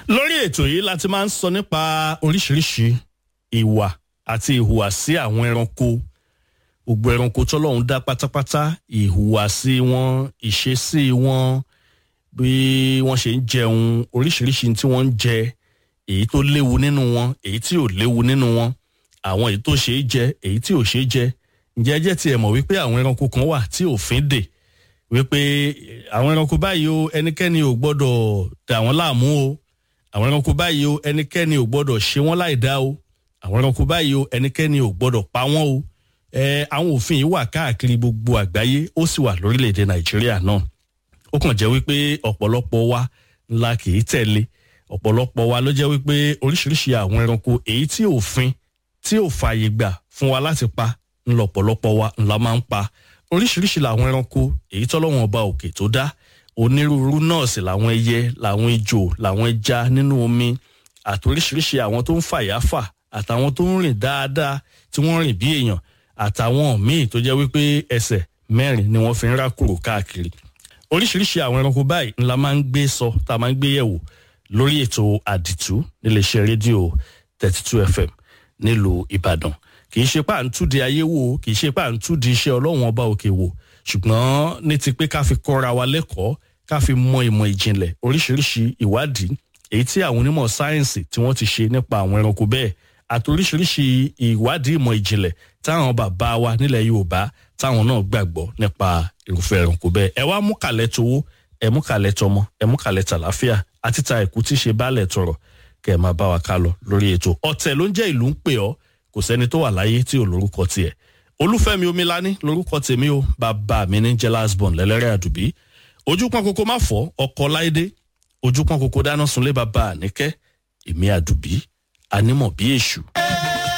lórí ètò yìí láti máa ń sọ nípa oríṣiríṣi ìwà àti ìhùwàsí àwọn ẹranko gbogbo ẹranko tọ́lọ́run dá pátápátá ìhùwàsí wọn ìṣesí wọn bí wọ́n ṣe ń jẹun oríṣiríṣi tí wọ́n ń jẹ èyí tó léwu nínú wọn èyí tí ò léwu nínú wọn àwọn èyí tó ṣe é jẹ èyí tí ò ṣe é jẹ ǹjẹ́ jẹ́ tiẹ̀ mọ̀ wípé àwọn ẹranko kan wà tí òfin dè wípé àwọn ẹranko báyìí o ẹnikẹ́ni ò gbọ́dọ̀ dà wọ́n láàmú o àwọn ẹranko báyìí o ẹnikẹ́ni ò gbọ́dọ̀ ṣe wọ́n láì dá o àwọn ẹranko báyìí o ẹnikẹ́ni ò gbọ́dọ̀ pa wọ́n o ẹ àwọn òfin yìí wà káàkiri gbogbo àgbáyé ó sì wà lórílẹ̀‐èdè nàìjíríà náà ó kàn jẹ́ wípé ọ̀pọ̀lọpọ̀ wa ńlá kì í tẹ̀lé ọ̀pọ̀lọpọ̀ wa ló jẹ́ wípé oríṣiríṣi àwọn ẹranko èyí tí òfin tí ò fààyè gbà fún wa láti pa ńlọpọ̀lọpọ̀ wa ńlá máa ń pa oríṣiríṣi làwọn ẹranko èyí tọ́lọ́wọ́n ọba òkè tó dá onírúurú náà sì làwọn ẹyẹ làwọn ejò làwọn ẹja nínú omi àti oríṣiríṣi àwọn tó ń fàyàfà àtàwọn tó ń rìn dáadáa tí wọ́n rìn bí èèyàn àtàwọn míì tó jẹ́ wípé ẹsẹ̀ mẹ́rin ni wọ́n fi ń rákòrò káàkiri oríṣiríṣi àwọn ẹranko báyìí ńlá máa ń gbé sọ tá a máa ń gbé yẹ̀wò lórí ètò àdìtú níléeṣẹ́ rédíò thirty two fm nílùú ìbàdàn kì í ṣe pà ń túdi ayé wò kì í ṣe pà ń túdi iṣẹ́ ọlọ́run ọba òkè wò ṣùgbọ́n ní ti pé ká fi kọ́ra wa lẹ́kọ̀ọ́ ká fi mọ ìmọ̀ ìjìnlẹ̀ oríṣiríṣi ìwádìí èyí tí àwọn onímọ̀ sáyẹ́ǹsì tí wọ́n ti ṣe nípa àwọn ẹranko bẹ́ẹ̀ àti oríṣiríṣi ìwádìí ìmọ̀ ìjìnlẹ̀ táwọn bàbá wa nílẹ̀ yorùbá táwọn náà gbàgbọ́ nípa irúfẹ́ ẹranko bẹ́ẹ̀ ẹ wá mú kàlẹ́ towó ẹ mú kàlẹ́ tọmọ ẹ mú kàlẹ́ tàlàáfíà àti ta ẹ̀kú tí ṣe bálẹ̀ tọrọ kẹ́ ẹ máa bá wa ká lọ lórí ètò ọ̀tẹ̀ ló ń jẹ́ ìlú ń pè ọ́ kò sẹ́ni tó wà láyé tí ò lórúkọ tiẹ̀ olúfẹ́mi omilani lórúkọ tèmi o bàbá mi ní jẹ́ lasbon lẹ́lẹ́rẹ́ àdùbí ojú pọ́n koko má fọ́ ọkọ̀ láìdé ojú pọ́n koko dáná sunlé bàbá àníkẹ́ èmi àdùbí anímọ̀ bí èṣù